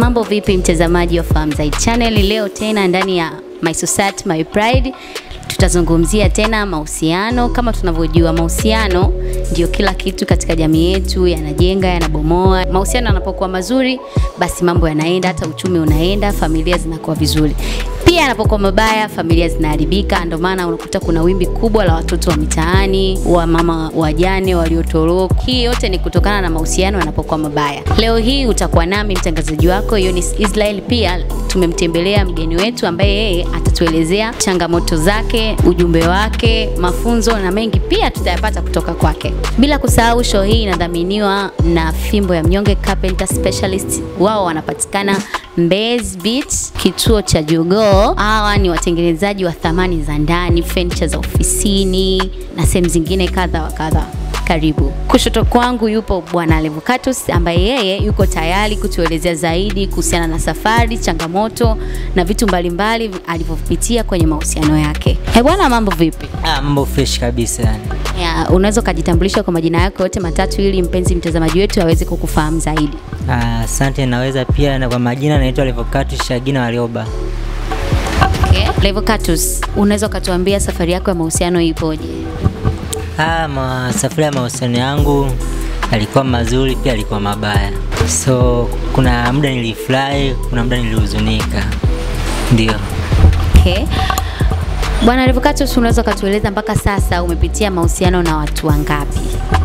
Mambo vipi mtazamaji wa Fahamu Zaidi Channel? Leo tena ndani ya My Society My Pride tutazungumzia tena mahusiano. Kama tunavyojua, mahusiano ndio kila kitu katika jamii yetu, yanajenga, yanabomoa. Mahusiano yanapokuwa mazuri, basi mambo yanaenda, hata uchumi unaenda, familia zinakuwa vizuri. Pia yanapokuwa mabaya, familia zinaharibika. Ndio maana unakuta kuna wimbi kubwa la watoto wa mitaani, wa mama wajane waliotoroka. Hii yote ni kutokana na mahusiano yanapokuwa mabaya. Leo hii utakuwa nami mtangazaji wako Eunice Israel. Pia tumemtembelea mgeni wetu ambaye yeye atatuelezea changamoto zake, ujumbe wake, mafunzo na mengi pia tutayapata kutoka kwake. Bila kusahau, show hii inadhaminiwa na Fimbo ya Mnyonge Carpenter Specialist. Wao wanapatikana Mbezi Beach, kituo cha Jogoo. Hawa ni watengenezaji wa thamani za ndani, furniture za ofisini na sehemu zingine kadha wa kadha. Karibu. Kushoto kwangu yupo Bwana Levocatus ambaye yeye yuko tayari kutuelezea zaidi kuhusiana na safari, changamoto na vitu mbalimbali alivyopitia kwenye mahusiano yake. He bwana, mambo vipi? Ah, mambo fresh kabisa yani. Ya, unaweza ukajitambulisha kwa majina yako yote matatu ili mpenzi mtazamaji wetu aweze kukufahamu zaidi. Ah, Asante, naweza pia na kwa majina naitwa Levocatus Shagina Warioba. Okay. Levocatus, unaweza ukatuambia safari yako ya mahusiano ipoje? Ah, ma, safari ya mahusiano yangu alikuwa mazuri pia alikuwa mabaya, so kuna muda nilifurahi, kuna muda nilihuzunika, ndio. Okay. Bwana Levocatus, unaweza ukatueleza mpaka sasa umepitia mahusiano na watu wangapi?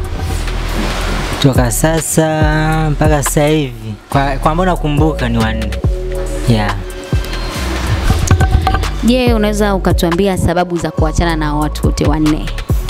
Toka sasa mpaka sasa hivi kwa, kwa ambao nakumbuka ni wanne yeah. Je, unaweza ukatuambia sababu za kuachana na watu wote wanne?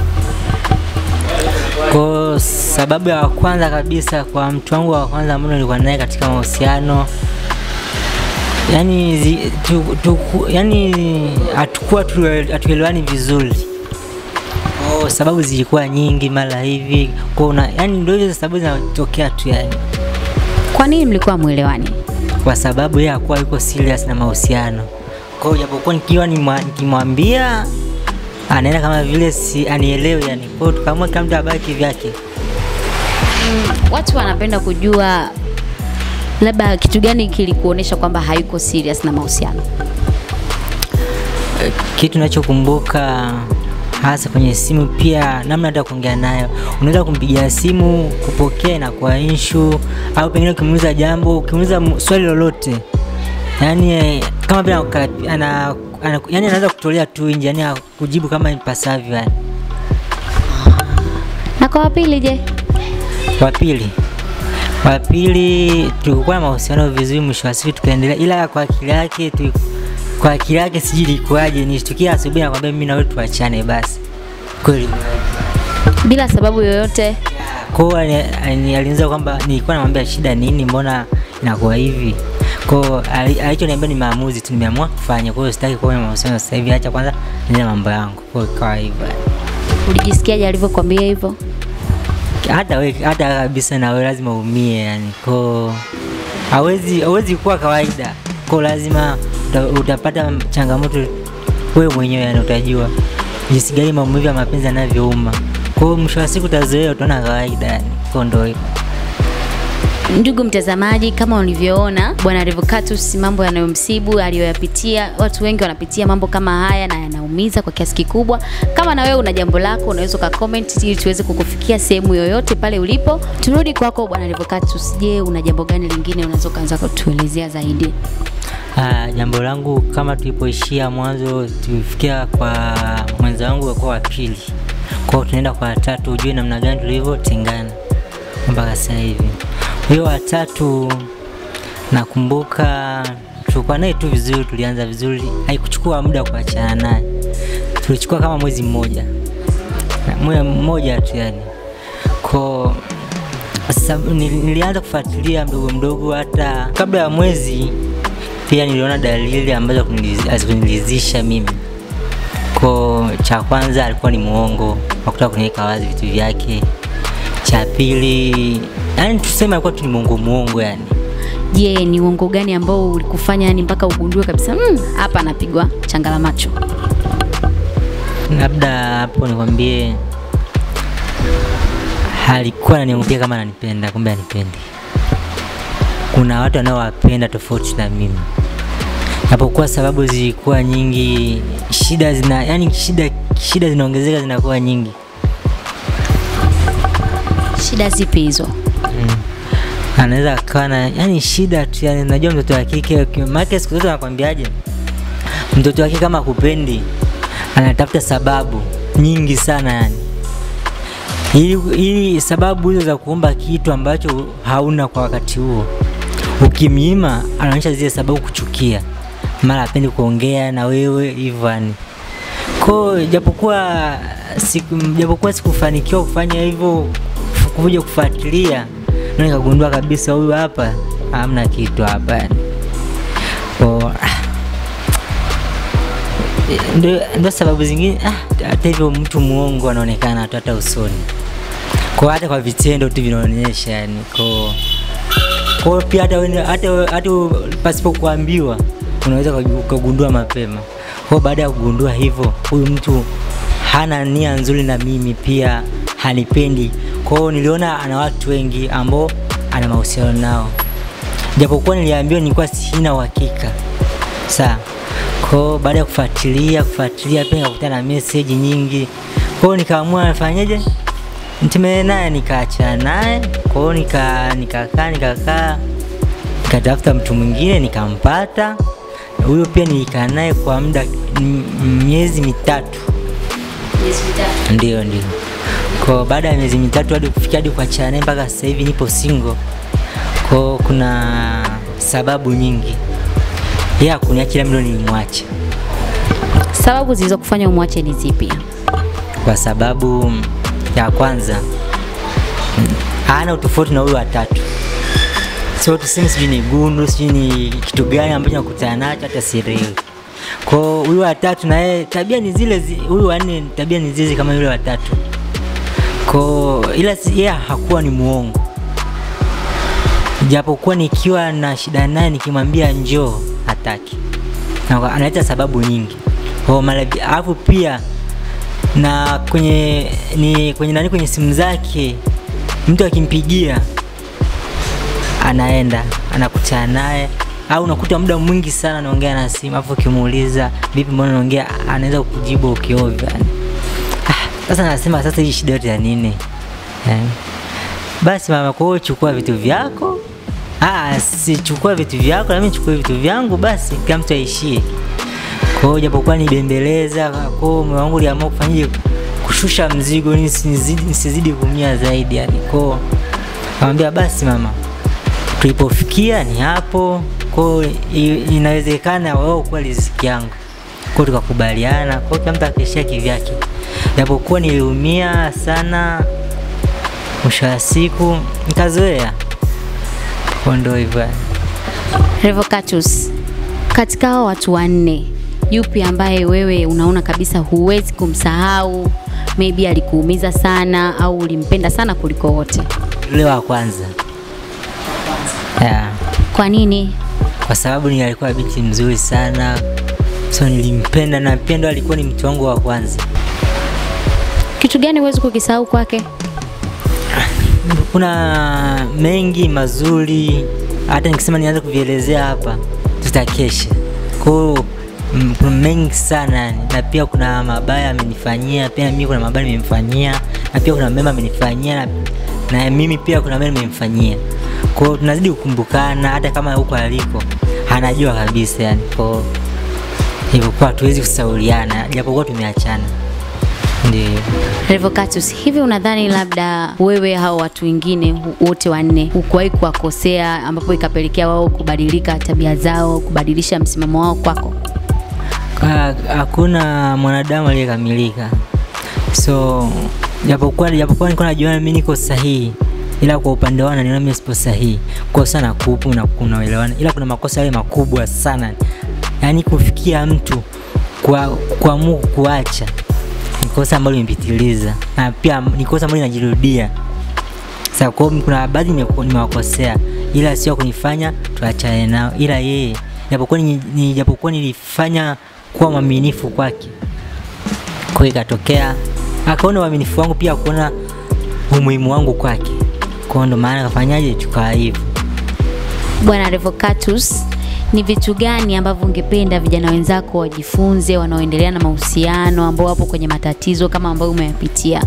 Kwa sababu ya kwanza kabisa, kwa mtu wangu wa kwanza ambao nilikuwa naye katika mahusiano yani, zi, tu, tu, yani hatukuwa tu- hatuelewani vizuri. Kwa sababu zilikuwa nyingi mara hivi kwa una, yani ndio hizo sababu zinatokea tu yani, Kwa nini mlikuwa mwelewani? kwa sababu yeye hakuwa yuko serious na mahusiano. Kwa hiyo japokuwa nikiwa nimwa- nikimwambia anaenda kama vile si anielewe yani, kwa hiyo tukaamua kila mtu abaki vyake. Watu wanapenda kujua labda kitu gani kilikuonesha kwamba hayuko serious na mahusiano. kitu nachokumbuka hasa kwenye simu, pia namna hata kuongea nayo, unaweza kumpigia simu kupokea inakuwa inshu, au pengine ukimuuliza jambo, ukimuuliza mu- swali lolote, yani eh, kama vile anakuka- ana, ana, yani anaweza kutolea tu nje, yani kujibu kama ipasavyo. Yani Na kwa wapili je? wa pili wa pili tulikuwa na mahusiano vizuri, mwisho wa siku tukaendelea, ila kwa akili yake tu, kwa akili yake sijui ilikuwaje, nishtukia asubuhi nakwambia mimi na wewe tuachane basi, kweli Bila sababu yoyote. kwao alianza kwamba nilikuwa namwambia shida nini, mbona inakuwa hivi kwao. ali- Alichoniambia ni maamuzi tu, nimeamua kufanya. Kwa hiyo sitaki kuwa na mahusiano sasa hivi, acha kwanza niende mambo yangu. Kwa hiyo ikawa hivyo, Ulijisikiaje alivyokuambia hivyo? hata we, hata kabisa na wewe lazima umie yani, kwa hawezi hawezi kuwa kawaida, kwa lazima uta, utapata changamoto wewe mwenyewe, yani utajua jinsi gani maumivu ya mapenzi yanavyouma. Kwa hiyo mwisho wa siku utazoea, utaona kawaida yani, kwa ndio hivyo. Ndugu mtazamaji, kama ulivyoona bwana Revocatus, mambo yanayomsibu aliyoyapitia, watu wengi wanapitia mambo kama haya na yanaumiza kwa kiasi kikubwa. Kama na wewe una jambo lako, unaweza uka comment ili tuweze kukufikia sehemu yoyote pale ulipo. Turudi kwako bwana Revocatus, je, una jambo gani lingine unaweza ukaanza kutuelezea zaidi? Ah, jambo langu kama tulipoishia mwanzo, tulifikia kwa mwenza wangu kwa wa pili, kwa hiyo tunaenda kwa watatu, ujue namna gani tulivyotengana mpaka sasa hivi. Huyo watatu nakumbuka tulikuwa naye tu vizuri, tulianza vizuri, haikuchukua muda kuachana naye, tulichukua kama mwezi mmoja, mwezi mmoja tu yani ko sasa nil- nilianza kufuatilia mdogo mdogo, hata kabla ya mwezi pia niliona dalili ambazo kuniliz- hazikunilizisha mimi. Ko cha kwanza alikuwa ni muongo, hakutaka kuniweka wazi vitu vyake. Cha pili, yani tuseme alikuwa tu ni muongo muongo yani. Je, ni uongo gani ambao ulikufanya yani mpaka ugundue kabisa "Mm, hapa anapigwa changala macho? Labda hapo nikwambie, alikuwa ananiambia kama ananipenda, kumbe anipendi. kuna watu wanaowapenda tofauti na mimi japokuwa sababu zilikuwa nyingi shida zina yani shida shida zinaongezeka zinakuwa nyingi Shida zipi hizo? anaweza akawa na yani shida tu yani unajua mtoto wa kike maana siku zote anakwambiaje mtoto wa kike kama kupendi anatafuta sababu nyingi sana yani ili, ili sababu hizo za kuomba kitu ambacho hauna kwa wakati huo ukimnyima anaonyesha zile sababu kuchukia mara apendi kuongea na wewe hivyo yani ko japokuwa siku, japokuwa sikufanikiwa kufanya hivyo kuja kufuatilia ndio nikagundua kabisa huyu hapa hamna kitu hapa yani ko ah, ndio ndio sababu zingine ah, hata hivyo mtu muongo anaonekana tu hata usoni kwa hata kwa vitendo tu vinaonyesha yani ko kwa pia hata wewe- hata wewe- hata pasipo kuambiwa unaweza ukagu- ukagundua mapema kwa baada ya kugundua hivyo huyu mtu hana nia nzuri na mimi pia hanipendi kwa hiyo niliona ana watu wengi ambao ana mahusiano nao japokuwa niliambiwa nilikuwa sina uhakika saa kwao baada ya kufuatilia kufuatilia pia nikakutana na meseji nyingi kwao nikaamua nifanyeje nitemee naye nikaachana naye kwao nika nikakaa nikakaa nikatafuta mtu mwingine nikampata huyo pia nilikaa naye kwa muda m- miezi mitatu ndio ndio kwa baada ya miezi mitatu hadi kufikia hadi kuachana naye mpaka sasa hivi nipo single kwa kuna sababu nyingi ya kuniachia mimi ndo nilimwacha Sababu zilizokufanya umwache ni zipi? kwa sababu ya kwanza mm, hana utofauti na huyu watatu sio tuseme sijui ni gundu sijui ni kitu gani ambacho nakutana nacho hata sielewi kwao huyu watatu na yeye tabia ni zile zi- huyu wanne tabia ni zizi kama yule watatu ko ila si- yeye hakuwa ni muongo japokuwa nikiwa na shida naye nikimwambia njoo hataki Na kwa- analeta sababu nyingi kwa mara alafu pia na kwenye ni kwenye nani kwenye simu zake mtu akimpigia anaenda anakutana naye au unakuta muda mwingi sana anaongea na simu afu ukimuuliza vipi mbona unaongea anaweza kukujibu ukiovya yani. ah, sasa nasema sasa hii shida yote ya nini eh. basi mama kwa hiyo chukua vitu vyako ah, sichukua vitu vyako nami chukue vitu vyangu basi kila mtu aishie kwa hiyo japokuwa nibembeleza kwa hiyo moyo wangu uliamua kufanyaje kushusha mzigo ili nisizidi, nisizidi kuumia zaidi yani kwao kamwambia basi mama tulipofikia ni hapo kwao i- inawezekana wao kuwa riziki yangu kwao tukakubaliana kwao kila mtu akaishia kivyake japokuwa niliumia sana mwisho wa siku nikazoea kwa ndo hivyo yani. Revocatus, katika hao watu wanne, yupi ambaye wewe unaona kabisa huwezi kumsahau? Maybe alikuumiza sana au ulimpenda sana kuliko wote? yule wa kwanza yeah. Kwa nini? kwa sababu ni alikuwa binti mzuri sana so nilimpenda na pia ndo alikuwa ni mtu wangu wa kwanza Kitu gani huwezi kukisahau kwake? kuna mengi mazuri hata nikisema nianze kuvielezea hapa tutakesha kwao mm, kuna mengi sana yani. na pia kuna mabaya amenifanyia pia mimi kuna mabaya nimemfanyia na pia kuna mema amenifanyia na, na mimi pia kuna mema nimemfanyia kwao tunazidi kukumbukana hata kama huko aliko anajua kabisa yani kwao hivyo kwa hatuwezi kusauliana japokuwa tumeachana ndio Revocatus, hivi unadhani labda wewe hao watu wengine hu- wote wanne hukuwahi kuwakosea ambapo ikapelekea wao kubadilika tabia zao, kubadilisha msimamo wao kwako? Ha- hakuna mwanadamu aliyekamilika so japokuwa japokuwa nilikuwa najiona mimi niko sahihi ila kwa upande wao naniona mimi sipo sahihi kosa na kupu na kunaelewana ila kuna makosa yale makubwa sana yaani kufikia mtu kwa kuamua kuacha ni kosa ambalo limepitiliza na pia ni kosa ambalo linajirudia sasa kwa hiyo kuna baadhi nimeku- nimewakosea ila sio kunifanya tuachane nao ila yeye japokuwa ni, ni japokuwa nilifanya kuwa mwaminifu kwake kwa hiyo ikatokea akaona uaminifu wangu pia kuona umuhimu wangu kwake kwa hiyo ndo maana kafanyaje tukaa hivyo Bwana Revocatus, ni vitu gani ambavyo ungependa vijana wenzako wajifunze wanaoendelea na mahusiano ambao wapo kwenye matatizo kama ambayo umeyapitia?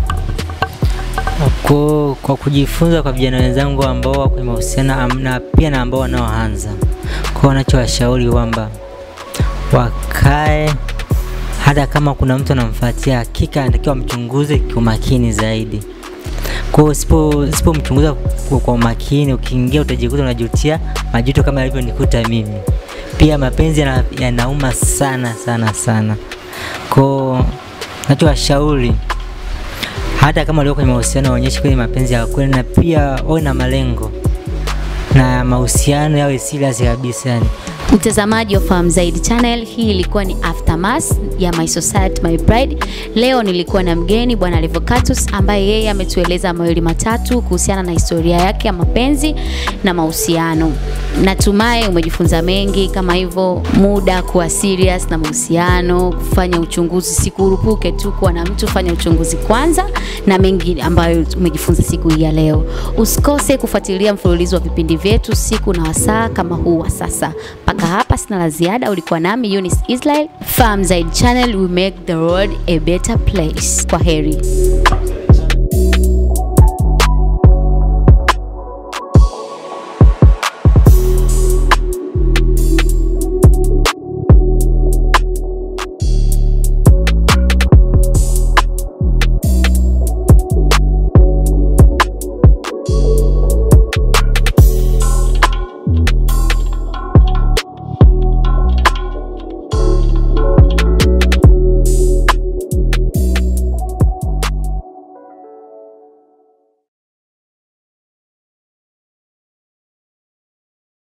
Kwa, kwa kujifunza kwa vijana wenzangu ambao wako kwenye mahusiano am- na pia na ambao wanaoanza, kwa wanachowashauri kwamba wakae, hata kama kuna mtu anamfuatia, hakika anatakiwa mchunguze kiumakini zaidi. Kwa hiyo usipo usipomchunguza kwa, kwa umakini, ukiingia utajikuta unajutia majuto kama yalivyonikuta mimi. Pia mapenzi yana- yanauma sana sana sana. Kwa nachowashauri hata kama walio kwenye mahusiano waonyeshe kwenye mapenzi ya kweli, na pia wawe na malengo na mahusiano yawe serious kabisa yani. Mtazamaji wa Fahamu Zaidi Channel, hii ilikuwa ni Aftermath ya My Society My Pride. Leo nilikuwa na mgeni Bwana Revocatus ambaye yeye ametueleza mawili matatu kuhusiana na historia yake ya mapenzi na mahusiano. Natumai umejifunza mengi kama hivyo, muda kuwa serious na mahusiano, kufanya uchunguzi, sikurupuke tu kuwa na mtu, fanya uchunguzi kwanza, na mengi ambayo umejifunza siku hii ya leo. Usikose kufuatilia mfululizo wa vipindi vyetu siku na wasaa kama huu wa sasa. Mpaka hapa sina la ziada. Ulikuwa nami Eunice Israel, Fahamu Zaidi Channel, we make the world a better place. Kwa heri.